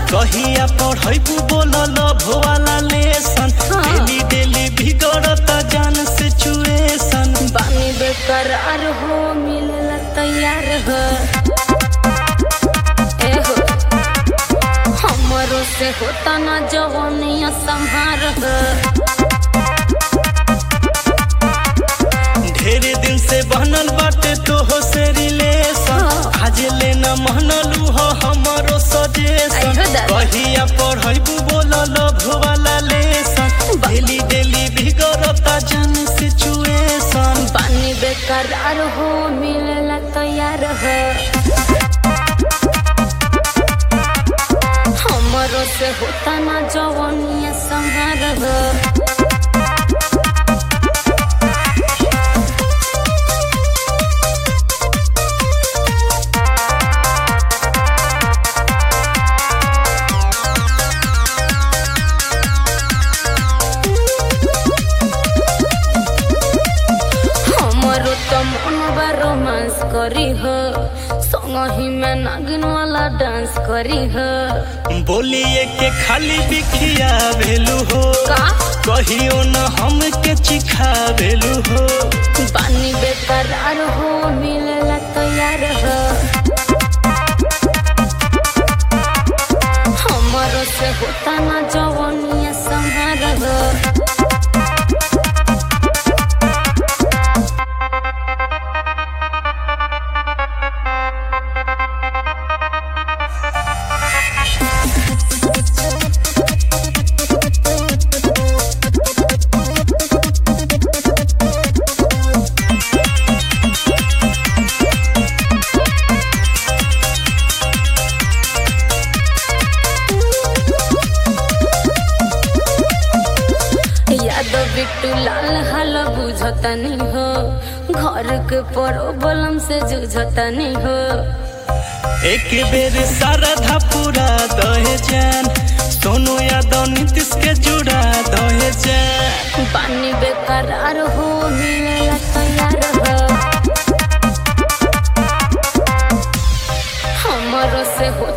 कहिया पढ़ैबू बोलल भोवाला लेसन हाँ। डेली डेली बिगड़ता जान सिचुएशन बानी बेकरार हो मिलला तैयार हो ए हो हमरो से होता ना जवानिया संहार हो ढेर दिन से बनल बाटे तोहो से रिलेशन हाँ। आज लेना महनलू हो हमरो सजेशन आइहो दादा। कहिया पढ़ैबू बोलल भोवाला लेसन डेली डेली बिगड़ता जान सिचुएशन बानी बेकरार हो मिलला तैयार हो हमरो से होता ना जवानिया संहार हो हमरो तो मन बा रोमांस करी हो संगही में नागिन वाला डांस करी हो बोलिए के खाली बिखिया भेलू हो का कहियो न हमके चिखा भेलू हो पानी बेकरार हो मिलला तैयार हो हमरो से होता ना जवानिया संहार हो यादव बिट्टू लाल हाल बुझतनी हो घर के प्रॉब्लम से जूझतनी हो एक बेर शारदा पूरा दहे जान सोनू यादव नीतीश के जुड़ा दहे जान पानी बेकरार हो मिलला तैयार हो हमरो से हो